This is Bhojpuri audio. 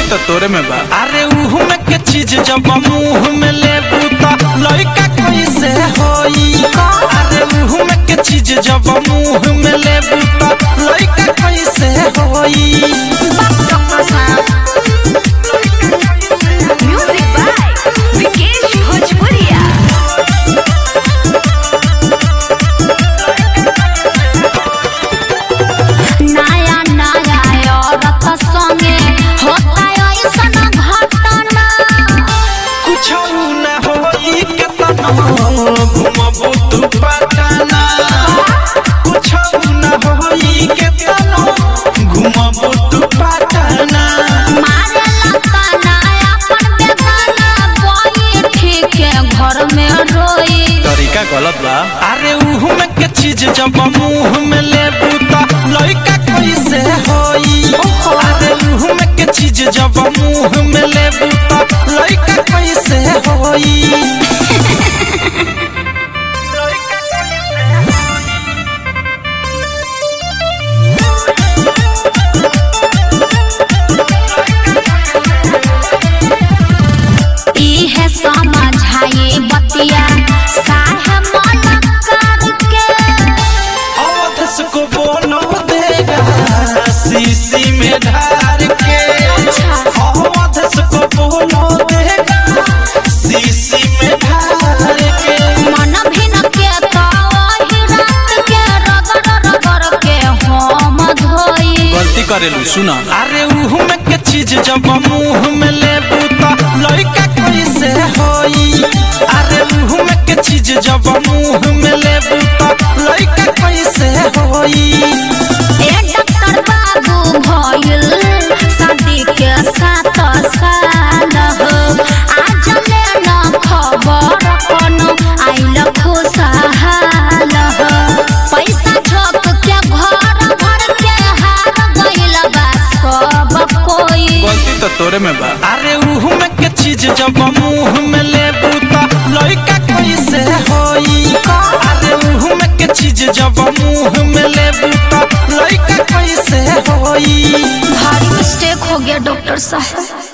तो तोरे में बा अरे उहु में के चीज जब मुंह में लेबू त लइका कैसे होई अरे उहु में के चीज जब मुंह में लेबू त लइका कैसे होई म्यूजिक बाय विकेश भोजपुरिया नया नया औरत संगे होता ऐसन घटना कुछ न होई के तना घुमबू तू पटना कुछ न होई के तना घुमबू तू पटना मारे लताना अपन बेगाना कोई ठीक है घर में रोई तरीका गलत बा अरे उहु में के चीज जब मुंह में लेबू त लइका कैसे होई अरे उहु में के चीज जब मुंह में लेबू त लइका कैसे होई इहे समझाई बतिया साहे मन करके अवधस को बोलो देगा शीशी में ढार के अवधस को बोलो देगा शीशी में ढार के मन भिन के तो वही रात के रगड़ रगड़ के हम धोई गलती करेलू सुना अरे उहु में के चीज जब मुंह में लेबू त लइका कैसे होई अरे उहु में के चीज जब मुंह में लेबू त लइका कैसे होई ए डॉक्टर बाबू भइल शादी के सात साल हो आज ले न खबर कोनो आइल खुशहाल हो पैसा ठोक के घर भर के हार गइल बा सब कोई गलती तो तोरे में बा अरे उहु में के चीज जब मुंह में लेबू त लइका कैसे होई अरे उहु में के चीज जब मुंह में लेबू त लइका कैसे होई भारी मिस्टेक हो गया डॉक्टर साहब